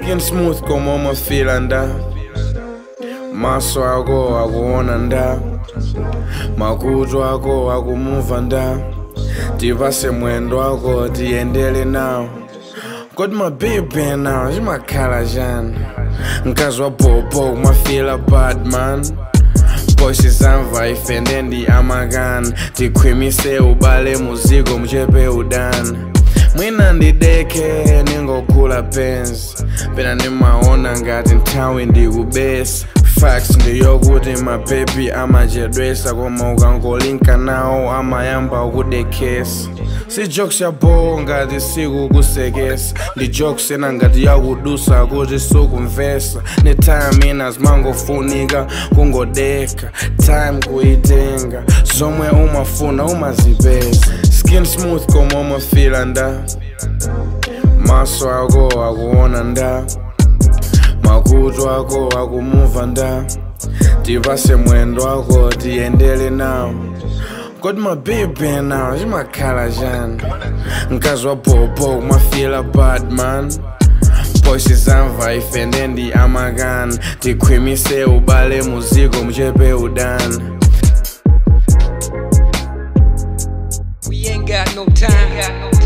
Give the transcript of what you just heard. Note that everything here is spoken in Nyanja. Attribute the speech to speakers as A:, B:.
A: skin smooth koma umafila nda maso ako akuona nda makutu ako akumuva nda tipase mwendo wako tiyendele nawo kodi mabibi nawo chimakhala chani mkazi wa popo kumafila badman Boshi zamva ife ndendi amakan tikhwimise ubale muziko mchepe udani mwina ndideke ningokula penzi pena nimaona ngati nthawi ndikubesa facts ndiyokuti mabebi amachedwesa koma ukangolinka nawo amayamba ukudekesa si jokes ya bo ngati sikukusekesa ndi jokes ena ngati yakudusa kuti sukumvesa ni time ina zimangofunika kungodeka time kuitenga zomwe umafuna umazipeza skin smooth koma umafila nda maso ako akuona nda makutu ako akumuva nda tipase mwendo wako tiyendele nawo kodi mabibi nawo chimakhala chani mkazi wa popo kumafila badman poshi zamva ife ndendi amakan tikhwimise ubale muziko mchepe udani
B: We ain't got no time.